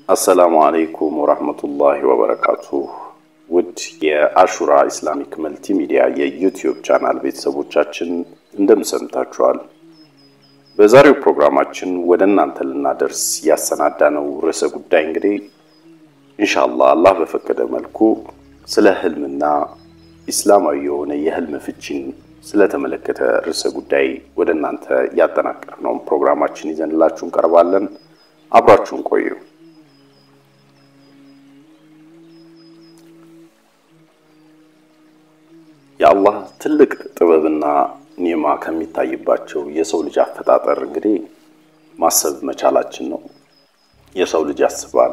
አሰላሙ አለይኩም ወራህመቱላሂ ወበረካቱ። ውድ የአሹራ ኢስላሚክ መልቲ ሚዲያ የዩቲዩብ ቻናል ቤተሰቦቻችን እንደምሰምታችኋል። በዛሬው ፕሮግራማችን ወደ እናንተ ልናደርስ ያሰናዳነው ርዕሰ ጉዳይ እንግዲህ ኢንሻአላህ አላህ በፈቀደ መልኩ ስለ ህልምና ኢስላማዊ የሆነ የህልም ፍቺን ስለተመለከተ ርዕሰ ጉዳይ ወደ እናንተ ያጠናቀርነውን ፕሮግራማችን ይዘንላችሁ እንቀርባለን። አብራችሁን ቆዩ። የአላህ ትልቅ ጥበብና ኒዕማ ከሚታይባቸው የሰው ልጅ አፈጣጠር እንግዲህ ማሰብ መቻላችን ነው። የሰው ልጅ ያስባል።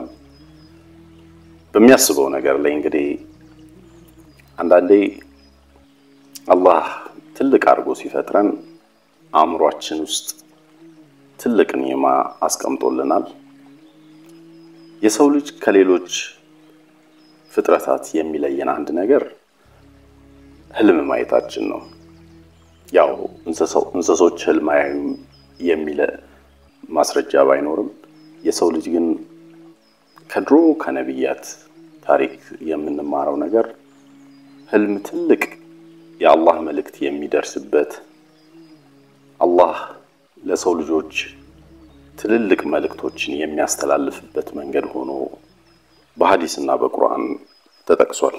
በሚያስበው ነገር ላይ እንግዲህ አንዳንዴ አላህ ትልቅ አድርጎ ሲፈጥረን አእምሯችን ውስጥ ትልቅ ኒዕማ አስቀምጦልናል። የሰው ልጅ ከሌሎች ፍጥረታት የሚለየን አንድ ነገር ህልም ማየታችን ነው። ያው እንስሶች ህልም አያዩም የሚል ማስረጃ ባይኖርም የሰው ልጅ ግን ከድሮ ከነቢያት ታሪክ የምንማረው ነገር ህልም ትልቅ የአላህ መልእክት የሚደርስበት አላህ ለሰው ልጆች ትልልቅ መልእክቶችን የሚያስተላልፍበት መንገድ ሆኖ በሐዲስ እና በቁርአን ተጠቅሷል።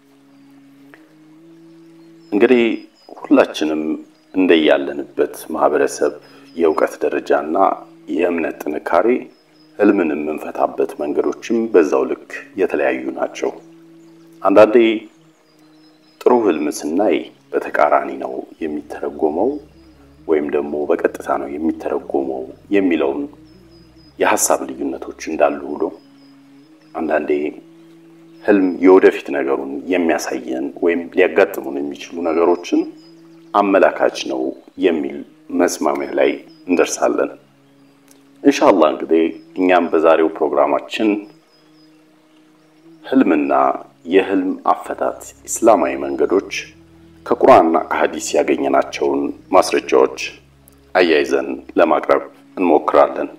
እንግዲህ ሁላችንም እንደያለንበት ማህበረሰብ የእውቀት ደረጃና የእምነት ጥንካሬ ህልምን የምንፈታበት መንገዶችም በዛው ልክ የተለያዩ ናቸው። አንዳንዴ ጥሩ ህልም ስናይ በተቃራኒ ነው የሚተረጎመው ወይም ደግሞ በቀጥታ ነው የሚተረጎመው የሚለውን የሀሳብ ልዩነቶች እንዳሉ ሁሉ አንዳንዴ ህልም የወደፊት ነገሩን የሚያሳየን ወይም ሊያጋጥሙን የሚችሉ ነገሮችን አመላካች ነው የሚል መስማሚያ ላይ እንደርሳለን። ኢንሻአላህ እንግዲህ እኛም በዛሬው ፕሮግራማችን ህልምና የህልም አፈታት ኢስላማዊ መንገዶች ከቁርአንና ከሐዲስ ያገኘናቸውን ማስረጃዎች አያይዘን ለማቅረብ እንሞክራለን።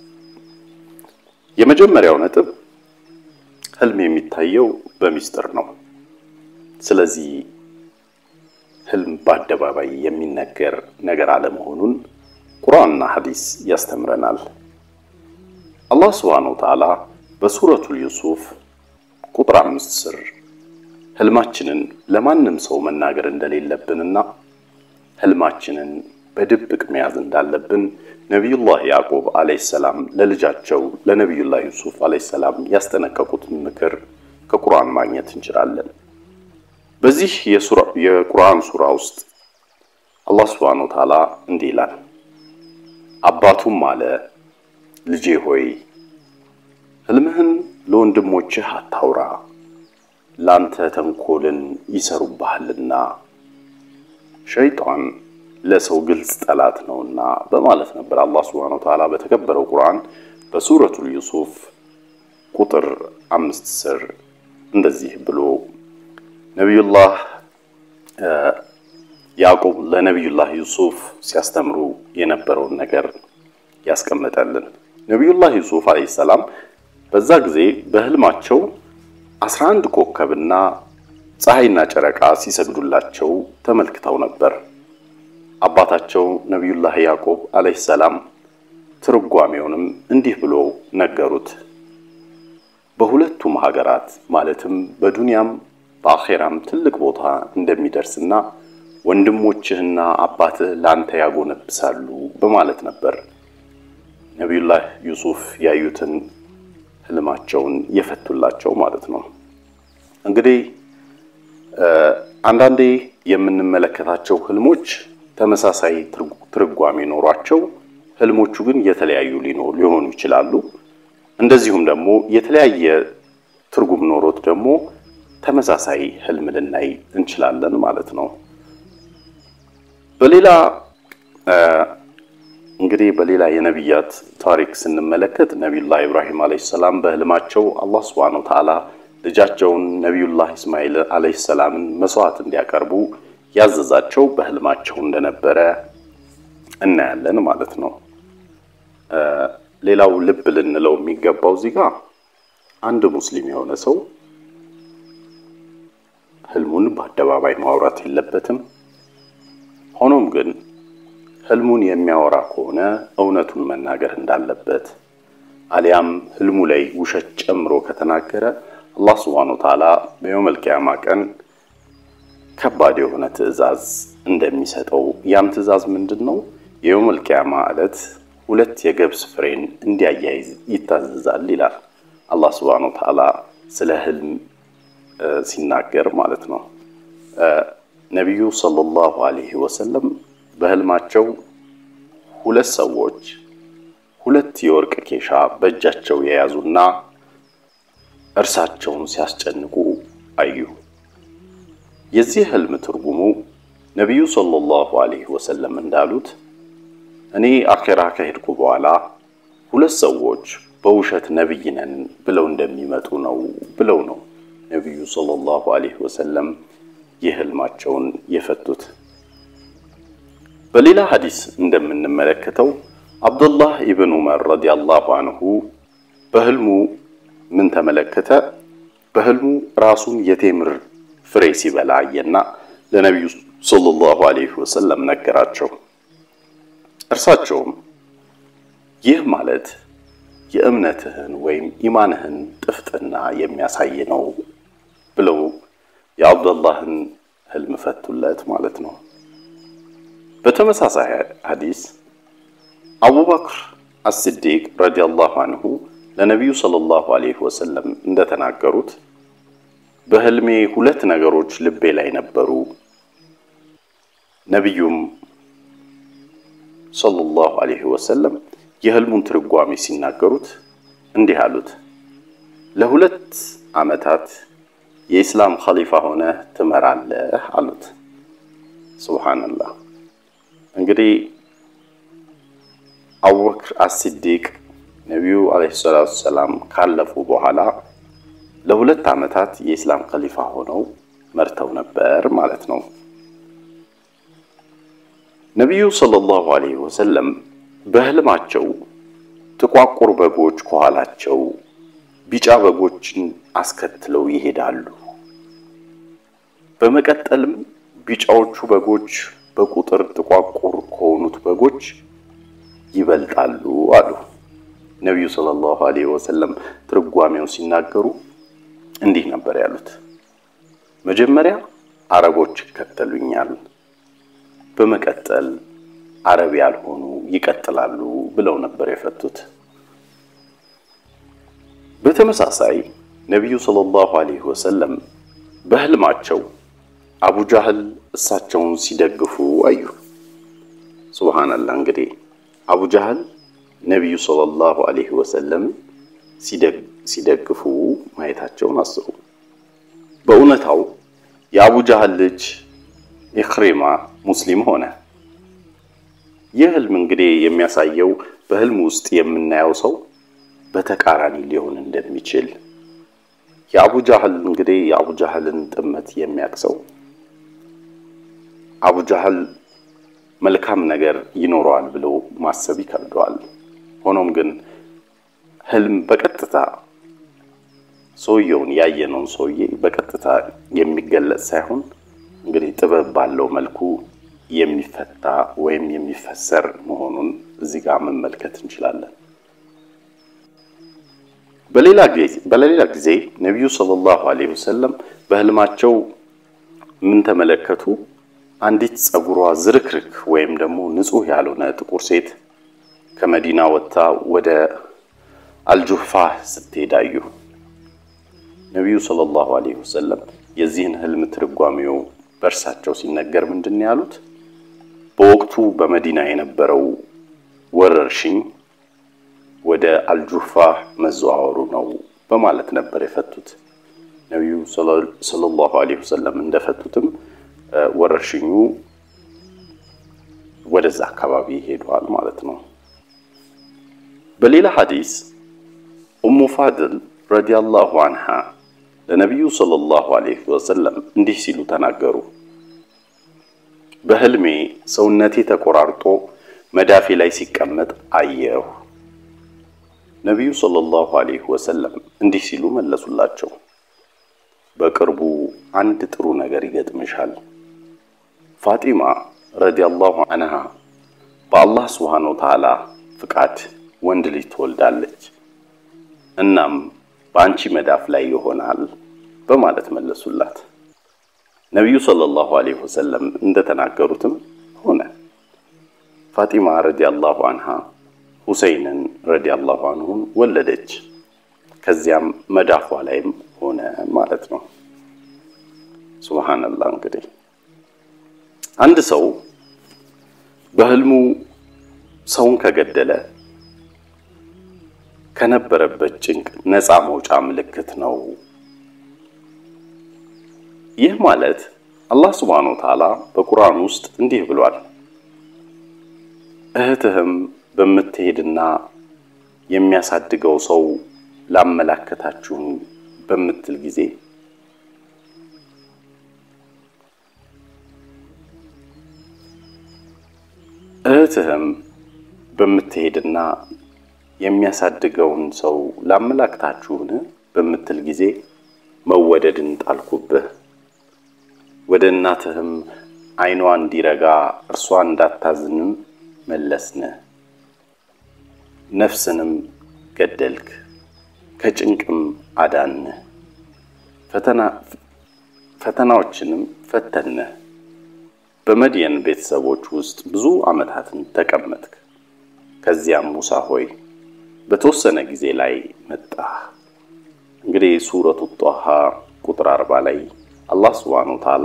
የመጀመሪያው ነጥብ ህልም የሚታየው በሚስጥር ነው። ስለዚህ ህልም በአደባባይ የሚነገር ነገር አለመሆኑን ቁርአንና ሐዲስ ያስተምረናል። አላህ ሱብሓነሁ ወተዓላ በሱረቱል ዩሱፍ ቁጥር አምስት ስር ህልማችንን ለማንም ሰው መናገር እንደሌለብንና ህልማችንን በድብቅ መያዝ እንዳለብን ነቢዩላህ ያዕቆብ አለይሂ ሰላም ለልጃቸው ለነቢዩላህ ዩሱፍ አለይሂ ሰላም ያስጠነቀቁትን ምክር ከቁርአን ማግኘት እንችላለን። በዚህ የቁርአን ሱራ ውስጥ አላህ ሱብሓነሁ ወተዓላ እንዲህ ይላል፣ አባቱም አለ ልጄ ሆይ ህልምህን ለወንድሞችህ አታውራ፣ ላንተ ተንኮልን ይሰሩብሃልና ሸይጣን ለሰው ግልጽ ጠላት ነውና በማለት ነበር አላህ ሱብሓነሁ ወተዓላ በተከበረው ቁርአን በሱረቱል ዩሱፍ ቁጥር አምስት ስር እንደዚህ ብሎ ነቢዩላህ ያዕቆብ ለነቢዩላህ ዩሱፍ ሲያስተምሩ የነበረውን ነገር ያስቀመጠልን። ነቢዩላህ ዩሱፍ አለይሂ ሰላም በዛ ጊዜ በህልማቸው አስራ አንድ ኮከብና ፀሐይና ጨረቃ ሲሰግዱላቸው ተመልክተው ነበር። አባታቸው ነቢዩላህ ያዕቆብ አለይሂ ሰላም ትርጓሜውንም እንዲህ ብሎ ነገሩት። በሁለቱም ሀገራት ማለትም በዱንያም በአኼራም ትልቅ ቦታ እንደሚደርስና ወንድሞችህና አባትህ ላንተ ያጎነብሳሉ በማለት ነበር ነቢዩላህ ዩሱፍ ያዩትን ህልማቸውን የፈቱላቸው ማለት ነው። እንግዲህ አንዳንዴ የምንመለከታቸው ህልሞች ተመሳሳይ ትርጓሜ ኖሯቸው ህልሞቹ ግን የተለያዩ ሊሆኑ ይችላሉ። እንደዚሁም ደግሞ የተለያየ ትርጉም ኖሮት ደግሞ ተመሳሳይ ህልም ልናይ እንችላለን ማለት ነው። በሌላ እንግዲህ በሌላ የነቢያት ታሪክ ስንመለከት ነቢዩላህ ኢብራሂም አለይሂ ሰላም በህልማቸው አላህ ሱብሓነሁ ወተዓላ ልጃቸውን ነቢዩላህ እስማኤል አለይሂ ሰላምን መስዋዕት እንዲያቀርቡ ያዘዛቸው በህልማቸው እንደነበረ እናያለን ማለት ነው። ሌላው ልብ ልንለው የሚገባው እዚህ ጋር አንድ ሙስሊም የሆነ ሰው ህልሙን በአደባባይ ማውራት የለበትም። ሆኖም ግን ህልሙን የሚያወራ ከሆነ እውነቱን መናገር እንዳለበት አሊያም ህልሙ ላይ ውሸት ጨምሮ ከተናገረ አላህ ሱብሓነሁ ወተዓላ በየውመል ቂያማ ቀን ከባድ የሆነ ትዕዛዝ እንደሚሰጠው ያም ትዕዛዝ ምንድን ነው? የየውመል ቂያማ ዕለት ሁለት የገብስ ፍሬን እንዲያያይዝ ይታዘዛል ይላል አላህ ሱብሓነሁ ወተዓላ ስለ ህልም ሲናገር ማለት ነው። ነቢዩ ሰለላሁ ዐለይሂ ወሰለም በህልማቸው ሁለት ሰዎች ሁለት የወርቅ ኬሻ በእጃቸው የያዙና እርሳቸውን ሲያስጨንቁ አዩ። የዚህ ህልም ትርጉሙ ነቢዩ ሰለላሁ ዐለይሂ ወሰለም እንዳሉት እኔ አኼራ ከሄድኩ በኋላ ሁለት ሰዎች በውሸት ነቢይ ነን ብለው እንደሚመጡ ነው ብለው ነው ነቢዩ ሰለላሁ ዐለይሂ ወሰለም የህልማቸውን የፈቱት። በሌላ ሐዲስ እንደምንመለከተው አብዱላህ ኢብን ዑመር ረዲያላሁ አንሁ በህልሙ ምን ተመለከተ? በህልሙ ራሱን የቴምር ፍሬ ሲበላ አየና ለነቢዩ ሰለላሁ ዐለይሂ ወሰለም ነገራቸው። እርሳቸውም ይህ ማለት የእምነትህን ወይም ኢማንህን ጥፍጥና የሚያሳይ ነው ብለው የአብዱላህን ህልም ፈቱለት ማለት ነው። በተመሳሳይ ሐዲስ አቡበክር አስዲቅ ረዲያላሁ አንሁ ለነቢዩ ሰለላሁ ዐለይሂ ወሰለም እንደተናገሩት በህልሜ ሁለት ነገሮች ልቤ ላይ ነበሩ። ነቢዩም ሰለላሁ ዐለይሂ ወሰለም የህልሙን ትርጓሜ ሲናገሩት እንዲህ አሉት፣ ለሁለት ዓመታት የኢስላም ኸሊፋ ሆነ ትመራለህ አሉት። ሱብሃነላህ። እንግዲህ አቡበክር አስዲቅ ነቢዩ ዐለይሂ ሰላቱ ሰላም ካለፉ በኋላ ለሁለት ዓመታት የኢስላም ኸሊፋ ሆነው መርተው ነበር ማለት ነው። ነቢዩ ሰለላሁ ዐለይሂ ወሰለም በህልማቸው ጥቋቁር በጎች ከኋላቸው ቢጫ በጎችን አስከትለው ይሄዳሉ። በመቀጠልም ቢጫዎቹ በጎች በቁጥር ጥቋቁር ከሆኑት በጎች ይበልጣሉ አሉ። ነቢዩ ሰለላሁ ዐለይሂ ወሰለም ትርጓሜው ሲናገሩ እንዲህ ነበር ያሉት። መጀመሪያ አረቦች ይከተሉኛል፣ በመቀጠል አረብ ያልሆኑ ይቀጥላሉ ብለው ነበር የፈቱት። በተመሳሳይ ነቢዩ ሰለላሁ ዐለይሂ ወሰለም በህልማቸው አቡ ጃህል እሳቸውን ሲደግፉ አዩ። ሱብሃንአላህ። እንግዲህ አቡ ጃህል ነቢዩ ሰለላሁ ዐለይሂ ወሰለም ሲደግፉ ማየታቸውን አስቡ። በእውነታው የአቡ ጃህል ልጅ ኢክሪማ ሙስሊም ሆነ። ይህ ህልም እንግዲህ የሚያሳየው በህልም ውስጥ የምናየው ሰው በተቃራኒ ሊሆን እንደሚችል የአቡ ጃህል እንግዲህ የአቡ ጃህልን ጥመት የሚያውቅ ሰው አቡ ጃህል መልካም ነገር ይኖረዋል ብሎ ማሰብ ይከብደዋል። ሆኖም ግን ህልም በቀጥታ ሰውየውን ያየነውን ሰውዬ በቀጥታ የሚገለጽ ሳይሆን እንግዲህ ጥበብ ባለው መልኩ የሚፈታ ወይም የሚፈሰር መሆኑን እዚህ ጋር መመልከት እንችላለን። በሌላ ጊዜ ነቢዩ ሰለላሁ ዐለይሂ ወሰለም በህልማቸው ምን ተመለከቱ? አንዲት ጸጉሯ ዝርክርክ ወይም ደግሞ ንጹህ ያልሆነ ጥቁር ሴት ከመዲና ወጥታ ወደ አልጁፋ ስትሄድ አዩ። ነቢዩ ሰለላሁ ዐለይሂ ወሰለም የዚህን ህልም ትርጓሜው በእርሳቸው ሲነገር ምንድን ነው ያሉት? በወቅቱ በመዲና የነበረው ወረርሽኝ ወደ አልጁፋ መዘዋወሩ ነው በማለት ነበር የፈቱት። ነቢዩ ሰለላሁ ዐለይሂ ወሰለም እንደፈቱትም ወረርሽኙ ወደዛ አካባቢ ሄዷል ማለት ነው። በሌላ ሐዲስ ኡሙ ፋድል ረዲያላሁ አንሃ ለነቢዩ ሰለላሁ ዐለይሂ ወሰለም እንዲህ ሲሉ ተናገሩ። በህልሜ ሰውነቴ ተቆራርጦ መዳፌ ላይ ሲቀመጥ አየሁ። ነቢዩ ሰለላሁ ዐለይሂ ወሰለም እንዲህ ሲሉ መለሱላቸው፣ በቅርቡ አንድ ጥሩ ነገር ይገጥምሻል። ፋጢማ ረዲየላሁ ዐንሃ በአላህ ሱብሓነሁ ወተዓላ ፍቃድ ወንድ ልጅ ትወልዳለች። እናም በአንቺ መዳፍ ላይ ይሆናል በማለት መለሱላት። ነቢዩ ሰለላሁ ዐለይሂ ወሰለም እንደተናገሩትም ሆነ። ፋጢማ ረዲየላሁ ዐንሃ ሁሰይንን ረዲየላሁ ዐንሁን ወለደች። ከዚያም መዳፏ ላይም ሆነ ማለት ነው። ሱብሃነላህ። እንግዲህ አንድ ሰው በህልሙ ሰውን ከገደለ ከነበረበት ጭንቅ ነፃ መውጫ ምልክት ነው። ይህ ማለት አላህ ሱብሓነሁ ወተዓላ በቁርአን ውስጥ እንዲህ ብሏል፣ እህትህም በምትሄድና የሚያሳድገው ሰው ላመላከታችሁን በምትል ጊዜ እህትህም በምትሄድና የሚያሳድገውን ሰው ላመላክታችሁን በምትል ጊዜ መወደድን ጣልኩብህ። ወደ እናትህም ዓይኗ እንዲረጋ እርሷ እንዳታዝንም መለስን። ነፍስንም ገደልክ፣ ከጭንቅም አዳንህ። ፈተናዎችንም ፈተንህ። በመድየን ቤተሰቦች ውስጥ ብዙ ዓመታትን ተቀመጥክ። ከዚያም ሙሳ ሆይ በተወሰነ ጊዜ ላይ መጣህ። እንግዲህ ሱረቱ ጧሃ ቁጥር አርባ ላይ አላህ ሱብሓነሁ ወተዓላ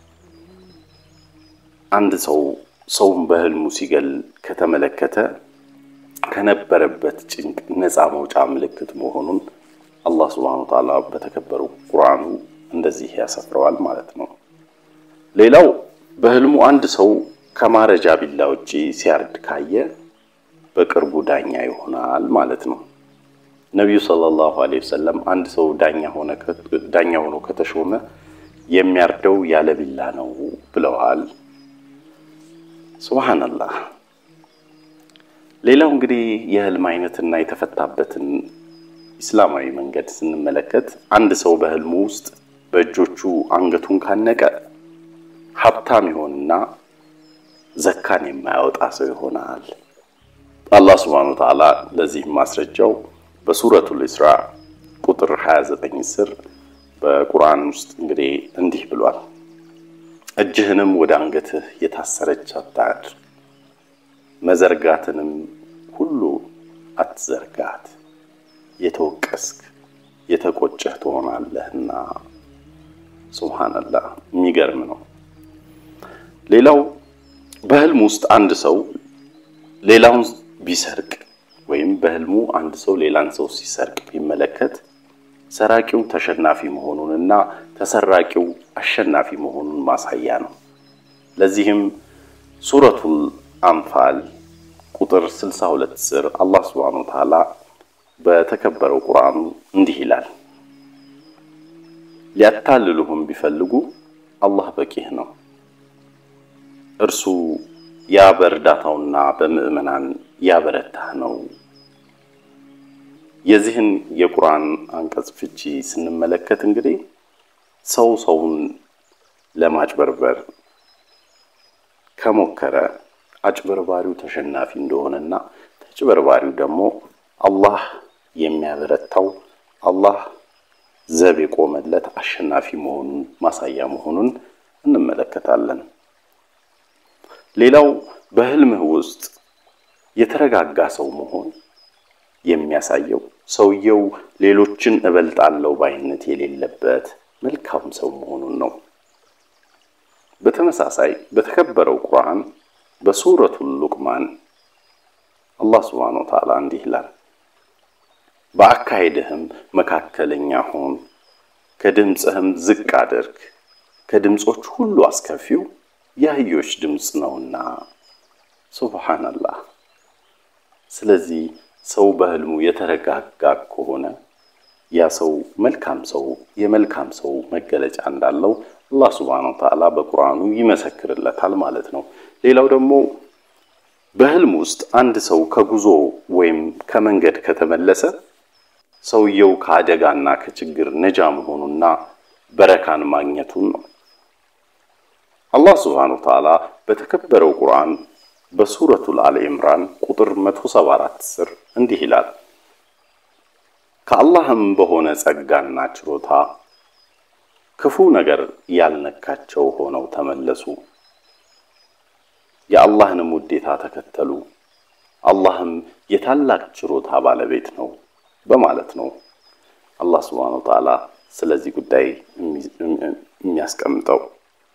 አንድ ሰው ሰውን በህልሙ ሲገል ከተመለከተ ከነበረበት ጭንቅ ነፃ መውጫ ምልክት መሆኑን አላህ ሱብሓነሁ ወተዓላ በተከበረው ቁርአኑ እንደዚህ ያሰፍረዋል ማለት ነው። ሌላው በህልሙ አንድ ሰው ከማረጃ ቢላ ውጪ ሲያርድ ካየ በቅርቡ ዳኛ ይሆናል ማለት ነው። ነቢዩ ሰለላሁ ዐለይሂ ወሰለም አንድ ሰው ዳኛ ሆኖ ከተሾመ የሚያርደው ያለ ቢላ ነው ብለዋል። ሱብሃነላህ። ሌላው እንግዲህ የህልም አይነትና የተፈታበትን ኢስላማዊ መንገድ ስንመለከት አንድ ሰው በህልሙ ውስጥ በእጆቹ አንገቱን ካነቀ ሀብታም ይሆንና ዘካን የማያወጣ ሰው ይሆናል። አላህ ሱብሓነሁ ወተዓላ ለዚህ ማስረጃው በሱረቱል ኢስራ ቁጥር 29 ስር በቁርአን ውስጥ እንግዲህ እንዲህ ብሏል፣ እጅህንም ወደ አንገትህ የታሰረች አታድርግ፣ መዘርጋትንም ሁሉ አትዘርጋት፣ የተወቀስክ የተቆጨህ ትሆናለህና። ሱብሃነላህ የሚገርም ነው። ሌላው በህልም ውስጥ አንድ ሰው ሌላውን ቢሰርቅ ወይም በህልሙ አንድ ሰው ሌላን ሰው ሲሰርቅ ቢመለከት ሰራቂው ተሸናፊ መሆኑንና ተሰራቂው አሸናፊ መሆኑን ማሳያ ነው። ለዚህም ሱረቱል አንፋል ቁጥር 62 ስር አላህ ሱብሓነሁ ወተዓላ በተከበረው ቁርአኑ እንዲህ ይላል፣ ሊያታልሉህም ቢፈልጉ አላህ በቂህ ነው እርሱ ያ በእርዳታውና በምዕመናን ያበረታህ ነው። የዚህን የቁርአን አንቀጽ ፍቺ ስንመለከት እንግዲህ ሰው ሰውን ለማጭበርበር ከሞከረ አጭበርባሪው ተሸናፊ እንደሆነና ተጭበርባሪው ደግሞ አላህ የሚያበረታው አላህ ዘብ የቆመለት አሸናፊ መሆኑን ማሳያ መሆኑን እንመለከታለን። ሌላው በህልምህ ውስጥ የተረጋጋ ሰው መሆን የሚያሳየው ሰውየው ሌሎችን እበልጣለሁ ባይነት የሌለበት መልካም ሰው መሆኑን ነው። በተመሳሳይ በተከበረው ቁርአን በሱረቱል ሉቅማን አላህ ሱብሓነሁ ወተዓላ እንዲህ ይላል፣ በአካሄድህም መካከለኛ ሁን፣ ከድምፅህም ዝቅ አድርግ፣ ከድምፆች ሁሉ አስከፊው የአህዮች ድምፅ ነውና። ሱብሃነላህ። ስለዚህ ሰው በህልሙ የተረጋጋ ከሆነ ያ ሰው መልካም ሰው የመልካም ሰው መገለጫ እንዳለው አላህ ሱብሃነሁ ወተዓላ በቁርአኑ ይመሰክርለታል ማለት ነው። ሌላው ደግሞ በህልም ውስጥ አንድ ሰው ከጉዞ ወይም ከመንገድ ከተመለሰ ሰውየው ከአደጋና ከችግር ነጃ መሆኑና በረካን ማግኘቱን ነው። አላህ ስብሓነሁ ወተዓላ በተከበረው ቁርአን በሱረቱል አል ኢምራን ቁጥር 174 ስር እንዲህ ይላል፣ ከአላህም በሆነ ጸጋና ችሮታ ክፉ ነገር ያልነካቸው ሆነው ተመለሱ፣ የአላህንም ውዴታ ተከተሉ፣ አላህም የታላቅ ችሮታ ባለቤት ነው በማለት ነው አላህ ስብሓነሁ ወተዓላ ስለዚህ ጉዳይ የሚያስቀምጠው።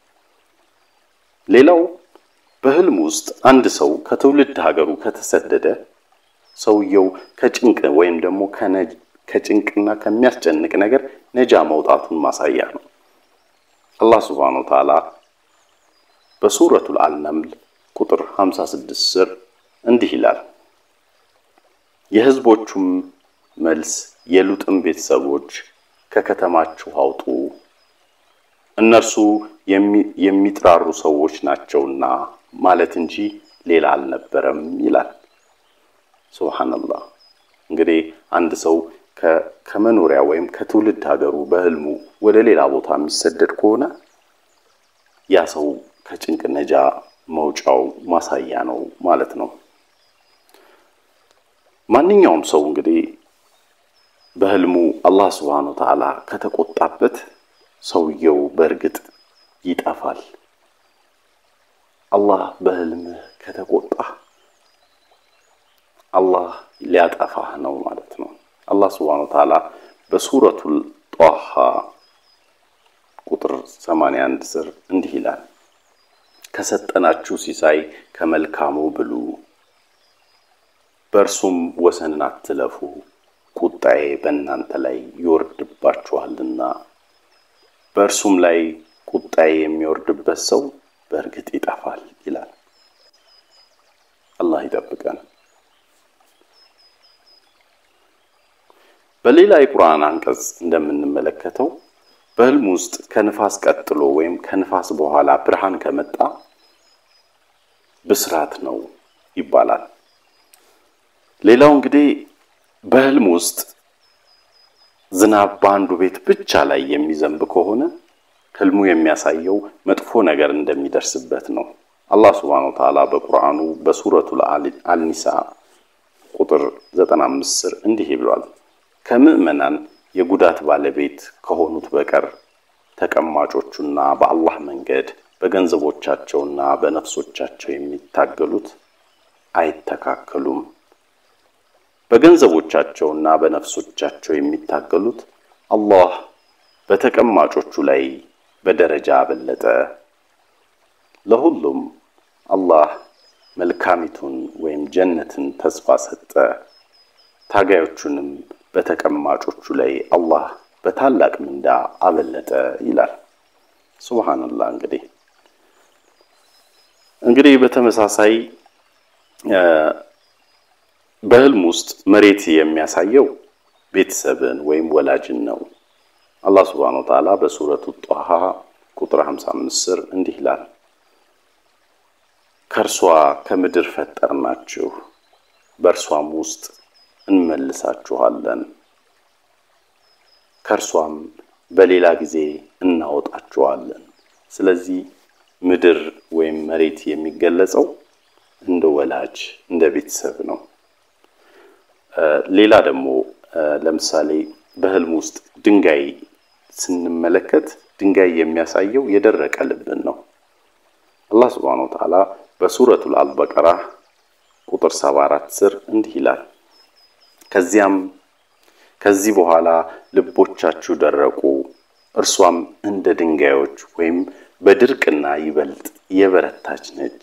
ሌላው በህልም ውስጥ አንድ ሰው ከትውልድ ሀገሩ ከተሰደደ ሰውየው ከጭንቅ ወይም ደግሞ ከጭንቅና ከሚያስጨንቅ ነገር ነጃ መውጣቱን ማሳያ ነው። አላህ ስብሓነሁ ወተዓላ በሱረቱል አልነምል ቁጥር 56 ስር እንዲህ ይላል፣ የህዝቦቹም መልስ የሉጥም ቤተሰቦች ከከተማችሁ አውጡ፣ እነርሱ የሚጥራሩ ሰዎች ናቸውና ማለት እንጂ ሌላ አልነበረም ይላል። ሱብሃነላህ። እንግዲህ አንድ ሰው ከመኖሪያ ወይም ከትውልድ ሀገሩ በህልሙ ወደ ሌላ ቦታ የሚሰደድ ከሆነ ያ ሰው ከጭንቅ ነጃ መውጫው ማሳያ ነው ማለት ነው። ማንኛውም ሰው እንግዲህ በህልሙ አላህ ስብሓነሁ ወተዓላ ከተቆጣበት ሰውየው በእርግጥ ይጠፋል። አላህ በህልምህ ከተቆጣ አላህ ሊያጠፋህ ነው ማለት ነው። አላህ ስብሓነሁ ወተዓላ በሱረቱል ጧሃ ቁጥር 81 ስር እንዲህ ይላል፣ ከሰጠናችሁ ሲሳይ ከመልካሙ ብሉ፣ በእርሱም ወሰንን አትለፉ ቁጣዬ በእናንተ ላይ ይወርድባችኋልና በእርሱም ላይ ቁጣዬ የሚወርድበት ሰው በእርግጥ ይጠፋል ይላል። አላህ ይጠብቀን። በሌላ የቁርአን አንቀጽ እንደምንመለከተው በህልም ውስጥ ከንፋስ ቀጥሎ ወይም ከንፋስ በኋላ ብርሃን ከመጣ ብስራት ነው ይባላል። ሌላው እንግዲህ በህልም ውስጥ ዝናብ በአንዱ ቤት ብቻ ላይ የሚዘንብ ከሆነ ህልሙ የሚያሳየው መጥፎ ነገር እንደሚደርስበት ነው። አላህ ሱብሓነሁ ወተዓላ በቁርአኑ በሱረቱል አልኒሳ ቁጥር 95 ስር እንዲህ ብሏል፣ ከምዕመናን የጉዳት ባለቤት ከሆኑት በቀር ተቀማጮቹና በአላህ መንገድ በገንዘቦቻቸውና በነፍሶቻቸው የሚታገሉት አይተካከሉም። በገንዘቦቻቸውና በነፍሶቻቸው የሚታገሉት አላህ በተቀማጮቹ ላይ በደረጃ አበለጠ። ለሁሉም አላህ መልካሚቱን ወይም ጀነትን ተስፋ ሰጠ። ታጋዮቹንም በተቀማጮቹ ላይ አላህ በታላቅ ምንዳ አበለጠ ይላል። ሱብሃንአላህ። እንግዲህ እንግዲህ በተመሳሳይ በህልም ውስጥ መሬት የሚያሳየው ቤተሰብን ወይም ወላጅን ነው። አላህ ሱብሓነሁ ወተዓላ በሱረቱ ጧሃ ቁጥር 55 ስር እንዲህ ይላል፣ ከእርሷ ከምድር ፈጠርናችሁ፣ በእርሷም ውስጥ እንመልሳችኋለን፣ ከእርሷም በሌላ ጊዜ እናወጣችኋለን። ስለዚህ ምድር ወይም መሬት የሚገለጸው እንደ ወላጅ እንደ ቤተሰብ ነው። ሌላ ደግሞ ለምሳሌ በህልም ውስጥ ድንጋይ ስንመለከት ድንጋይ የሚያሳየው የደረቀ ልብን ነው። አላህ ሱብሓነሁ ወተዓላ በሱረቱል አልበቀራ ቁጥር 74 ስር እንዲህ ይላል፣ ከዚያም ከዚህ በኋላ ልቦቻችሁ ደረቁ፣ እርሷም እንደ ድንጋዮች ወይም በድርቅና ይበልጥ የበረታች ነች።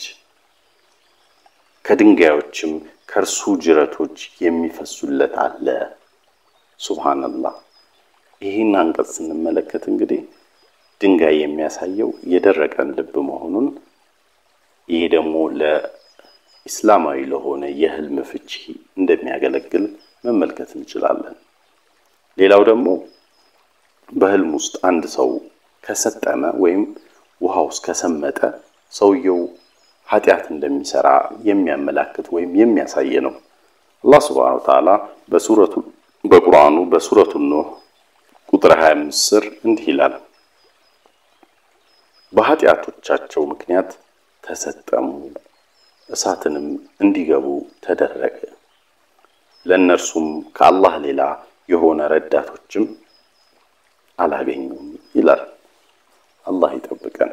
ከድንጋዮችም ከእርሱ ጅረቶች የሚፈሱለት አለ። ሱብሃንአላህ። ይህን አንቀጽ ስንመለከት እንግዲህ ድንጋይ የሚያሳየው የደረቀን ልብ መሆኑን ይሄ ደግሞ ለኢስላማዊ ለሆነ የህልም ፍቺ እንደሚያገለግል መመልከት እንችላለን። ሌላው ደግሞ በህልም ውስጥ አንድ ሰው ከሰጠመ ወይም ውሃ ውስጥ ከሰመጠ ሰውየው ኃጢአት እንደሚሰራ የሚያመላክት ወይም የሚያሳይ ነው። አላህ ሱብሓነሁ ወተዓላ በሱረቱ በቁርአኑ በሱረቱ ኑህ ቁጥር 25 ስር እንዲህ ይላል፣ በኃጢአቶቻቸው ምክንያት ተሰጠሙ፣ እሳትንም እንዲገቡ ተደረገ፣ ለእነርሱም ከአላህ ሌላ የሆነ ረዳቶችም አላገኙም ይላል። አላህ ይጠብቀን።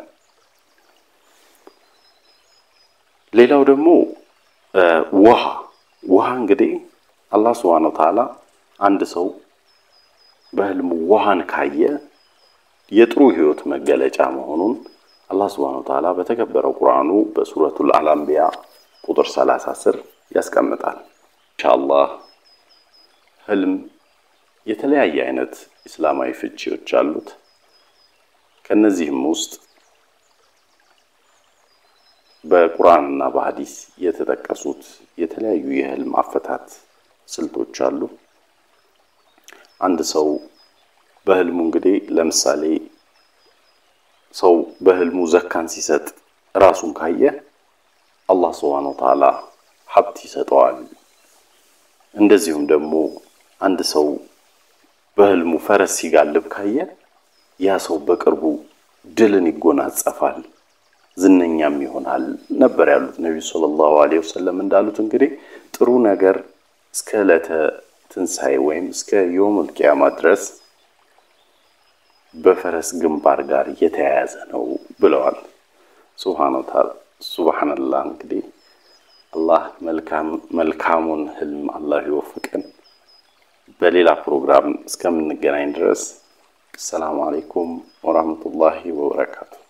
ሌላው ደግሞ ውሃ ውሃ እንግዲህ አላህ ሱብሓነሁ ወተዓላ አንድ ሰው በህልሙ ውሃን ካየ የጥሩ ህይወት መገለጫ መሆኑን አላህ ሱብሓነሁ ወተዓላ በተከበረው ቁርአኑ በሱረቱል አልአንቢያ ቁጥር 30 ስር ያስቀምጣል። ኢንሻአላህ ህልም የተለያየ አይነት እስላማዊ ፍቺዎች አሉት። ከነዚህም ውስጥ በቁርአንና በሐዲስ የተጠቀሱት የተለያዩ የህልም አፈታት ስልቶች አሉ። አንድ ሰው በህልሙ እንግዲህ ለምሳሌ ሰው በህልሙ ዘካን ሲሰጥ ራሱን ካየ አላህ ሱብሓነሁ ወተዓላ ሀብት ይሰጠዋል። እንደዚሁም ደግሞ አንድ ሰው በህልሙ ፈረስ ሲጋልብ ካየ ያ ሰው በቅርቡ ድልን ይጎናጸፋል፣ ዝነኛም ይሆናል ነበር ያሉት ነቢዩ ሰለላሁ ዐለይሂ ወሰለም። እንዳሉት እንግዲህ ጥሩ ነገር እስከ ዕለተ ትንሣኤ ወይም እስከ የውመል ቂያማ ድረስ በፈረስ ግንባር ጋር የተያያዘ ነው ብለዋል። ሱብሃነላህ። እንግዲህ አላህ መልካሙን ህልም አላህ ይወፍቀን። በሌላ ፕሮግራም እስከምንገናኝ ድረስ አሰላሙ አለይኩም ወራህመቱላሂ ወበረካቱ።